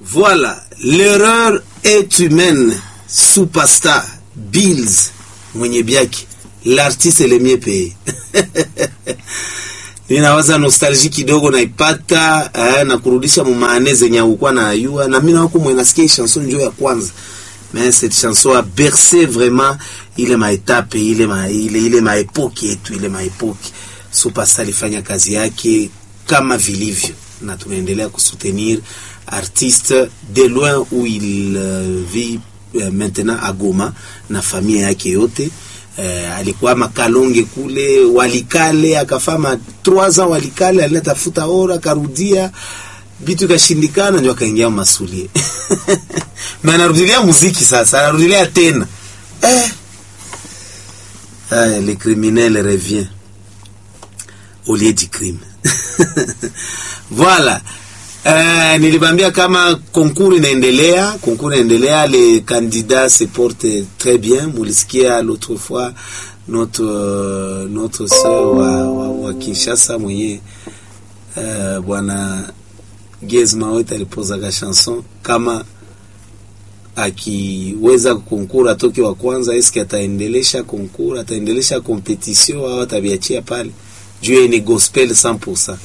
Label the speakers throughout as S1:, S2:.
S1: Voilà, l'erreur est humaine. Superstar Bills mwenye biaki l'artiste le mieux payé. Ninawaza nostalgie kidogo naipata eh, na kurudisha mumaane zenye ukuwa na ayua na mimi nako mwe nasikia chanson njo ya kwanza mais cette chanson a bercé vraiment ile maetape ile ma, ile, ile maepoke yetu ile maepoke Superstar alifanya kazi yake kama vilivyo na tunaendelea kusoutenir artiste de loin où il euh, vit euh, maintenant à Goma na familia yake yote eh, alikuwa makalonge kule walikale akafama 3 ans walikale alinatafuta ora akarudia vitu ikashindikana ndio akaingia masulie na anarudilia muziki sasa anarudilia tena eh. Ah, le criminel revient au lieu du crime voilà Euh, nilibambia kama concours inaendelea, concours inaendelea, les candidats se portent très bien. Mulisikia l'autre fois notre euh, notre sœur wa, wa, wa Kinshasa mwenye euh, bwana Gez Mawet alipozaga chanson kama akiweza concours atoke wa kwanza, eske ataendelesha concours, ataendelesha competition au atabiachia pale juu ni gospel 100%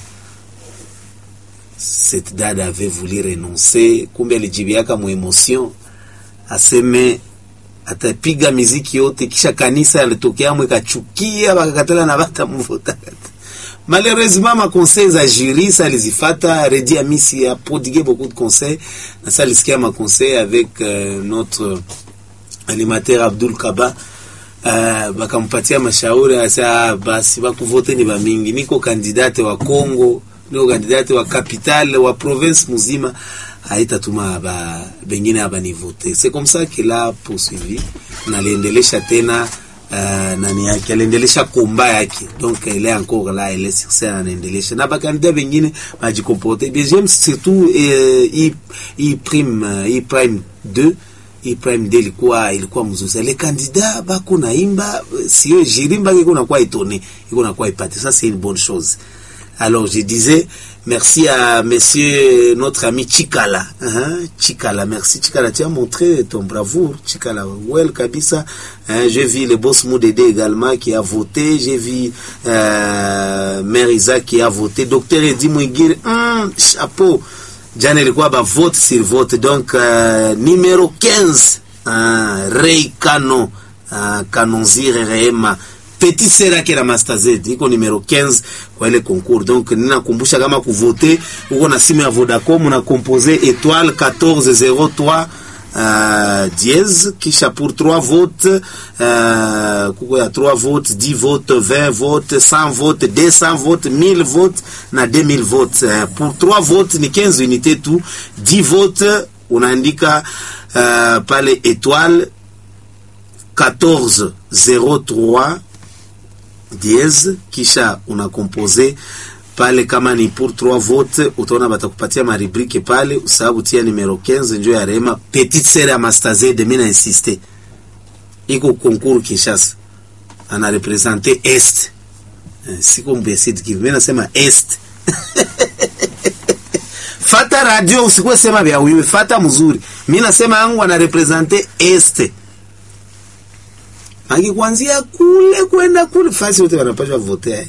S1: cette dada avait voulu renoncer, kumbe alijibiaka mu emotion aseme atapiga miziki yote, kisha kanisa alitokea mwe kachukia bakakatala na bata mvuta. Malheureusement ma conseils za jury ça alizifata Redi Amisi a prodigué beaucoup de conseils na ça alisikia ma conseils avec euh, notre animateur Abdul Kaba uh, bakampatia mashauri asa basi bakuvote ni bamingi, niko kandidate wa Congo ndio kandidati wa capital wa province muzima haitatuma ba bengine abanivote. C'est comme ça qu'il a poursuivi na aliendelesha tena uh, nani yake aliendelesha komba yake donc il est encore là il est sur scène anaendelesha na bakandida bengine bajikomporte bien j'aime surtout eh, i, i prime i prime 2 i prime 2 ilikuwa ilikuwa mzuri les candidats bako naimba sio jirimba iko na kwa étonné iko na kwa ipate ça c'est une bonne chose alors je disais merci à monsieur notre ami Chikala. Hein? Chikala, merci Chikala. Tu as montré ton bravoure, Chikala. Well kabisa. Hein? J'ai vu le boss Moudede également qui a voté. J'ai vu euh, Mère Isaac qui a voté. Docteur Edi Mwigiri, hum, chapeau. Jana ilikuwa ba vote sur vote. Donc euh, numéro 15, hein? Ray Kano, hein? Kanonzire Rehema petit sera ke na master z iko numero 15 kwa ile concours donc ninakumbusha kama kuvote uko na simu ya Vodacom na compose étoile 1403 uh, dièse kisha pour 3 votes uh, kuko ya 3 votes 10 votes 20 votes 100 votes 200 votes 1000 votes na 2000 votes uh, pour 3 votes ni 15 unités tu 10 votes unaandika uh, pale étoile 1403 dièse kisha unakompose pale, kama ni pour 3 votes, utaona batakupatia maribrike pale, usababu tia numero 15 njo ya Rema petite sere ya Master Z. Mimi na insiste iko concours Kinshasa, ana represente est eh, siko mbesid kivi, mimi nasema est fata radio, usikuwe sema vya uiwe, fata mzuri. Mimi nasema yangu ana represente est Maki kuanzia kule kwenda kule fasi wote wanapaswa voter.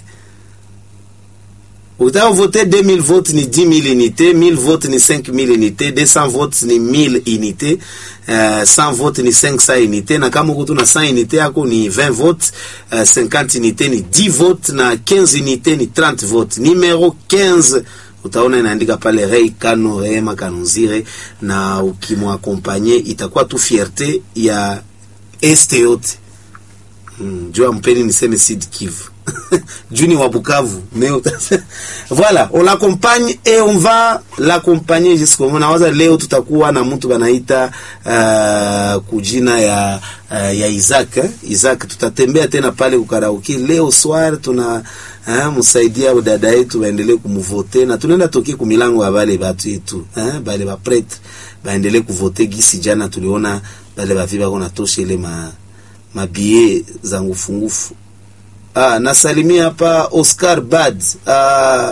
S1: Ukitaka voter 2000 votes ni 10000 unités, 1000 votes ni 5000 unités, 200 votes ni 1000 unités, uh, 100 votes ni 500 unités na kama uko na 100 unités yako ni 20 votes, uh, 50 unités ni 10 votes na 15 unités ni 30 votes. Numero 15 utaona inaandika pale Ray Kano Rehema Kanonzire, na ukimwakompanye itakuwa tu fierté ya este yote Mm, jua mpeni niseme Sud Kivu juni wa Bukavu mais voilà on l'accompagne et on va l'accompagner jusqu'au nawaza leo tutakuwa na mtu banaita uh, kujina ya uh, ya Isaac eh? Isaac tutatembea tena pale kukaraoke leo soir tuna uh, msaidia dada yetu waendelee kumvote na tunaenda toki kumilango ya bale batu yetu eh? bale ba prêtre baendelee kuvote gisi jana tuliona bale baviba kona tosha ile ma mabie za ngufungufu. Ah, nasalimia hapa Oscar Bad. Ah,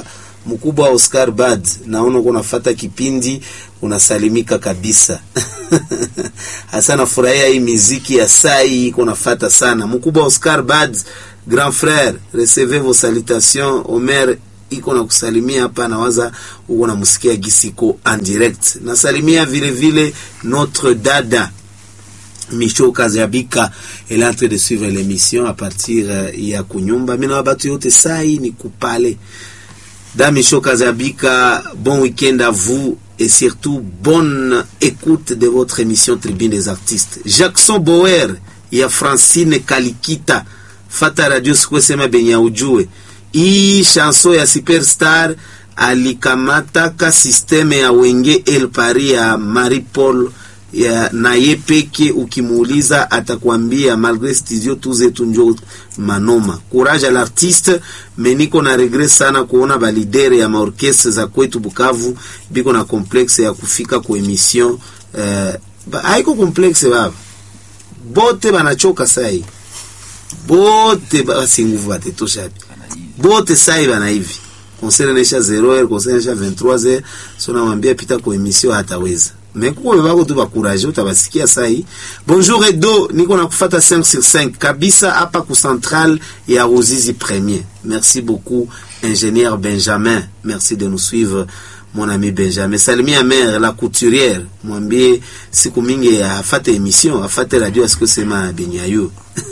S1: mkubwa wa Oscar Bad, naona uko unafata kipindi, unasalimika kabisa. Hasa nafurahia hii miziki ya sai iko nafata sana. Mkubwa wa Oscar Bad, grand frère, recevez vos salutations. Omer iko na kusalimia hapa, nawaza uko namsikia gisiko en direct. Nasalimia vile vile notre dada Micho Kazabika elle est en train de suivre l'émission à partir euh, ya kunyumba. Mina wabatu yote sai ni kupale. Da Micho Kazabika, bon week-end à vous et surtout bonne écoute de votre émission Tribune des artistes. Jackson Boer ya Francine Kalikita fata radio sikwesema benya ujue hii chanson ya Superstar alikamataka sisteme ya wenge El Paris ya Marie Paul ya, na ye peke ukimuuliza atakwambia malgré studio tu zetu njo manoma courage à l'artiste meniko na regret sana kuona balidere ya maorkestre za kwetu Bukavu biko na complexe ya kufika ku emission eh, ba, haiko complexe baba bote banachoka sai bote basi nguvu batetosha bote sai bana hivi concert inaisha 0h concert inaisha 23h so namwambia pita ku emission hataweza mekuko bako tu bakuraje utabasikia sai bonjour edo niko na kufata 5 sur 5 kabisa hapa ku central ya Ruzizi premier merci beaucoup ingénieur Benjamin merci de nous suivre mon ami Benjamin salimia mère la couturière mwambie siku mingi afate émission afate radio asikosema benyayo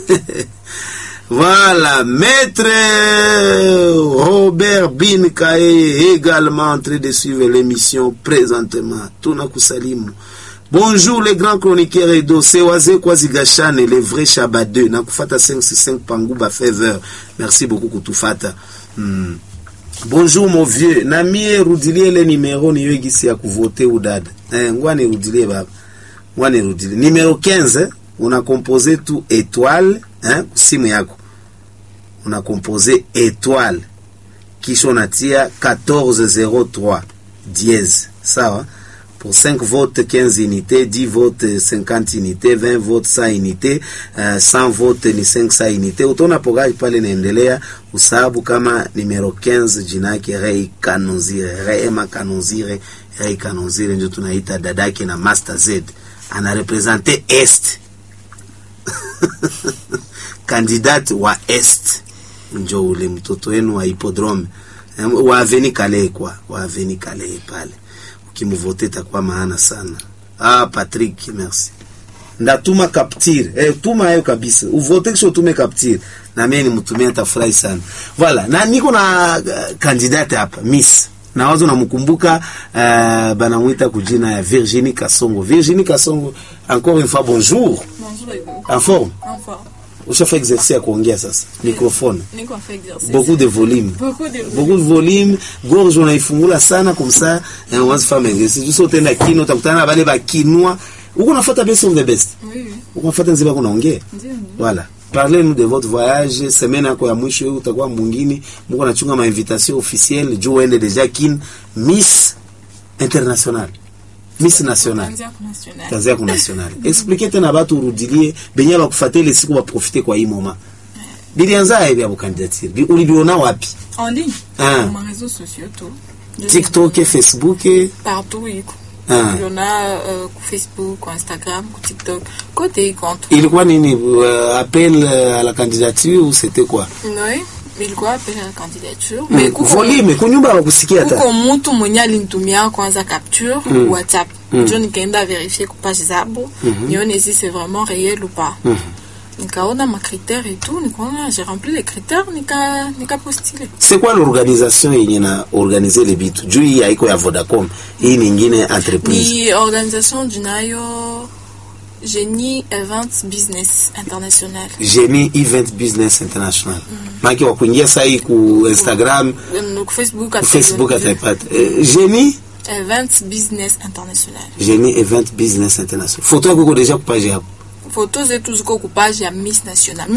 S1: Voilà, maître Robert Bin Kaye également en train de suivre l'émission présentement. Tuna kusalimu. Bonjour les grands chroniqueurs Edo, Sewaze Kwazigashane, les vrais Shabadeux. Nakufata 565 Pangouba Fever. Merci beaucoup kutufata. Hmm. Bonjour mon vieux. Namie rudilie le numéro niwe gisi ya kuvote udada. Eh, ngwa nirudilie baba. Ngwa nirudilie. Numéro 15, una compose tu étoile hein, simu yako una compose étoile kisha unatia 1403 dièse sawa pour 5 votes 15 unités 10 votes 50 unités 20 votes 100 unités uh, 100 votes ni 500 unités utaona pogaji pale inaendelea usabu kama numero 15 jina yake Rei Kanonzire Rehema Kanonzire Rei Kanonzire ndio tunaita dadake na Master Z anarepresente est kandidati wa est njo ule mtoto wenu wa hippodrome wa aveni kale kwa wa aveni kale pale ukimvote itakuwa maana sana ah Patrick merci ndatuma capture eh, tuma hayo kabisa uvote kisha utume capture na mimi nimtumie tafurahi sana voilà na niko na uh, kandidate hapa miss na wazo namkumbuka uh, banamwita kujina ya Virginie Kasongo Virginie Kasongo encore une fois bonjour
S2: Bonjour Hugo.
S1: en forme
S2: En forme.
S1: ushafa exercice ya kuongea sasa microphone
S2: Niko en fait exercice.
S1: beaucoup de volume
S2: Beaucoup de
S1: beaucoup de volume gorge unaifungula sana comme ça et on va se faire exercice juste utenda kino utakutana na wale bakinwa uko nafuata best of the best
S2: Oui, oui.
S1: uko nafuata nziba kunaongea
S2: Ndio, ndio.
S1: voilà parlez-nous de votre voyage semaine yako ya mwisho hiyo utakuwa mwingine mko nachunga ma invitation officielle juu uende deja kin Miss International Miss National
S2: Kuanzia kwa national.
S1: kazi yako national explique tena batu urudilie benye bakufuatile siku baprofite kwa hii moment bilianza hivi ya candidature Bi- ulibiona wapi
S2: En ligne.
S1: Ah.
S2: Sur mes réseaux sociaux, tout. Je-
S1: TikTok Facebook
S2: Partout, Hugo.
S1: Ah.
S2: Il y en a euh, ku Facebook, ku Instagram, ku TikTok. Côté compte.
S1: ilikuwa nini uh, appel uh, à la candidature ou c'était quoi
S2: Oui. Ilikuwa appel à la candidature.
S1: Mm,
S2: Mais kuko
S1: volume kunyumba bakusikia hata
S2: kuko mtu mwenye alinitumia kwanza capture mm. WhatsApp njo nikaenda verifie ku page zabo nione si c'est vraiment réel ou pas nikaona makritère et tout nikaona j'ai rempli les critères nika nika postile
S1: c'est quoi l'organisation yenye na organiser le bitu juu hii haiko ya Vodacom hii ni ingine entreprise
S2: ni organisation junayo Genie Events Business International
S1: Genie Event Business International maki wa kuingia sai ku Instagram
S2: ku Facebook
S1: ku Facebook ataipata eh, Genie
S2: Events Business International
S1: Genie Event Business International photo yako iko deja ku page yako
S2: photo zetu ziko ku page ya Miss National